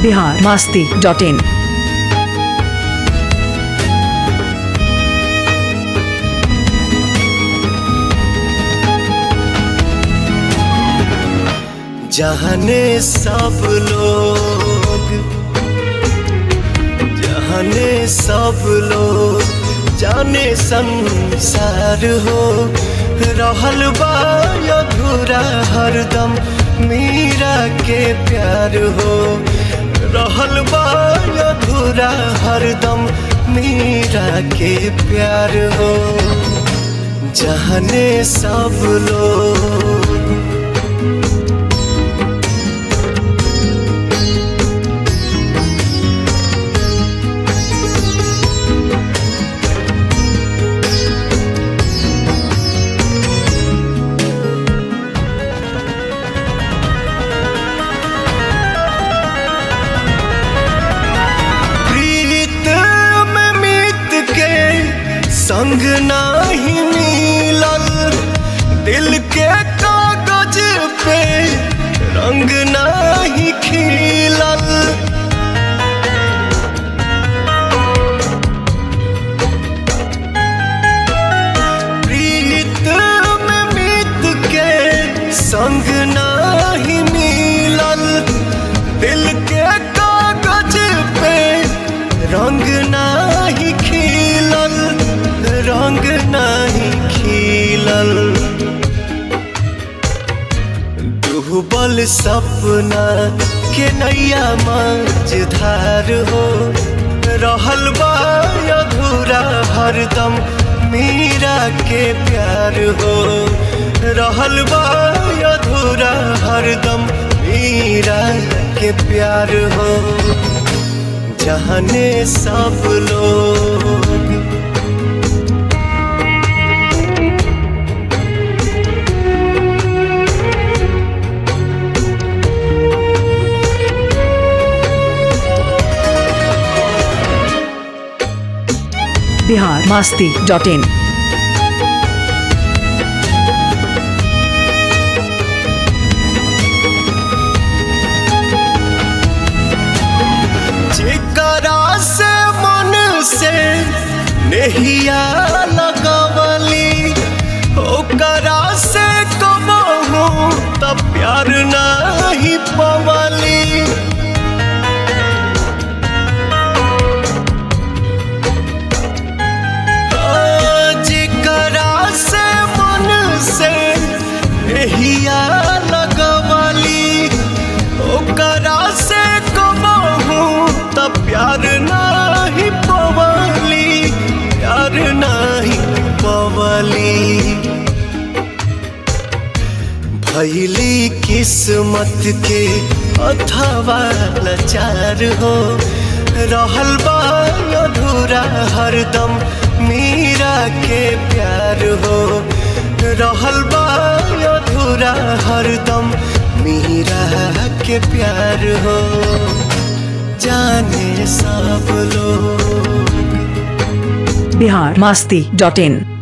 Bihar Masti dot in जहने सब लोग जहने सब लोग जाने संसार हो रहल बा अधूरा हरदम मीरा के प्यार हो रहल बा अधूरा हरदम मीरा के प्यार हो जहने सब लोग प्रीत में मीत के संग नाही मिलल दिल के कागज पे रंग नाही खिलल प्रीत में मीत के संग नाही मिलल दिल के कागज पे रंग नाही खिलल रंग नाही खिलल डूबल सपना के नैया मझधार हो रहल बा अधूरा हरदम मीरा के प्यार हो रहल बा अधूरा हरदम मीरा के प्यार हो जहने सब लोग बिहार मास्ती डॉट इन जेकरा से मन से नहिया लगवली ओकरा से कबहू त प्यार नहीं पवली जेकरा से मन से नहिया लगवली ओकरा से कबहू त प्यार नाही पवली प्यार नाही पवली भैली किस्मत के अथवा लाचार हो रहल बा अधूरा हरदम मीरा के प्यार हो रहल बा अधूरा हरदम मीरा के प्यार हो जाने सब लोग बिहार मास्ती डॉट इन